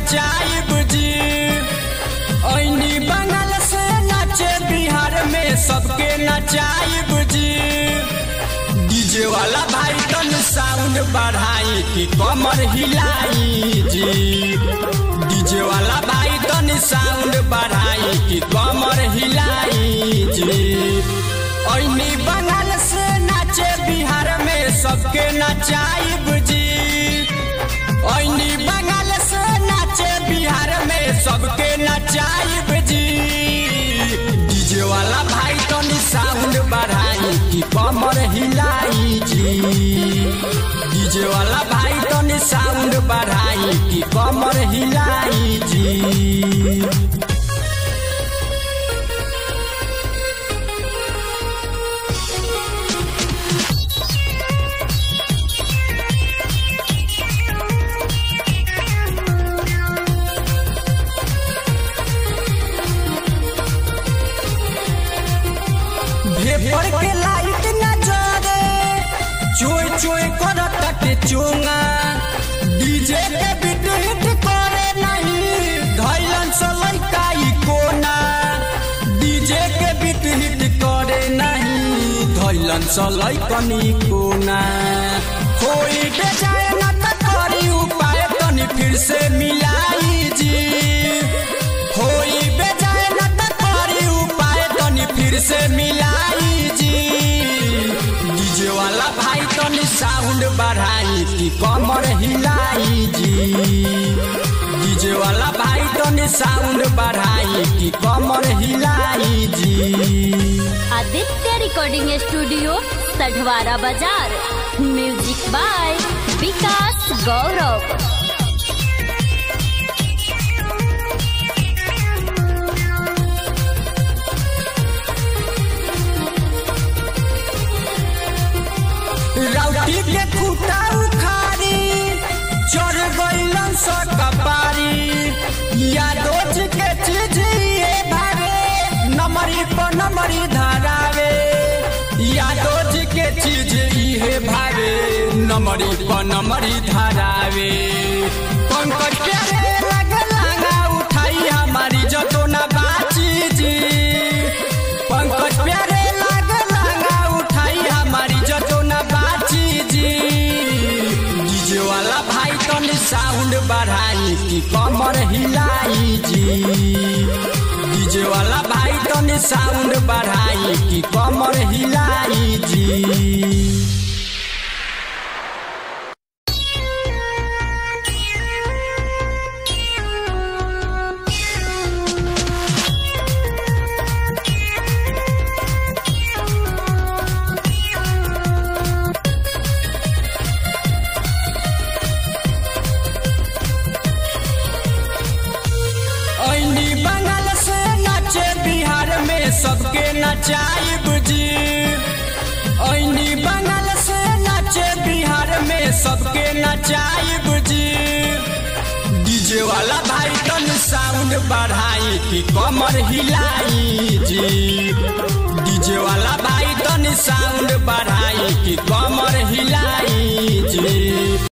नचाइब जी ऐनी बंगाल से नाचे बिहार में सबके नचाइब जी डीजे वाला भाई तन साउंड बढ़ाई कि कमर हिलाई जी डीजे वाला भाई तन साउंड बढ़ाई कि कमर हिलाई जी ऐनी बंगाल से नाचे बिहार में सबके नचाइब जी ऐनी बंगाल से नाचे बिहार में सबके नचाइब जी डीजे वाला भाई तनी साउंड बढ़ाई कि कमर हिलाई जी डीजे वाला भाई तनी साउंड बढ़ाई कि कमर हिलाई जी भेपर के लाइट न जरे चोय चोय करत के चोंगा डीजे के बीट हिट करे नहीं धैलन से लइका ई कोना डीजे के बीट हिट करे नहीं धैलन से लइकन ई कोना कोई बेजाए न त करी उपाय तनी फिर से मिलाई जी होई बेजाए न त करी उपाय तनी फिर से मिलाई जी डीजे वाला भाई तनी साउंड बढ़ाई कि कमर हिलाई जी डीजे वाला भाई तनी साउंड बढ़ाई कि कमर हिलाई जी आदित्य रिकॉर्डिंग स्टूडियो सढवारा बाजार म्यूजिक बाय विकास गौरव राउटी के खूटा उखाड़ी चढ़ गइलन स कपारी यादोज के चीज ये भावे नमरी पर नमरी धरावे यादोज के चीज इहे भावे नमरी पर नमरी धरावे पंकज प्यारे लग लागा उठाई हमारी जतो ना बाची जी पंकज प्यारे लाग लागा उठाई हमारी जतो ना बाची जी डीजे वाला भाई तनी साउंड बढ़ाई कि कमर हिलाई जी डीजे वाला भाई तनी साउंड बढ़ाई कि कमर हिलाई जी ऐनी बंगाल से नाचे बिहार में सबके नचाइब जी ऐनी बंगाल से नाचे बिहार में सबके नचाइब जी डीजे वाला भाई तन साउंड बढ़ाई कि कमर हिलाई जी डीजे वाला भाई तन साउंड बढ़ाई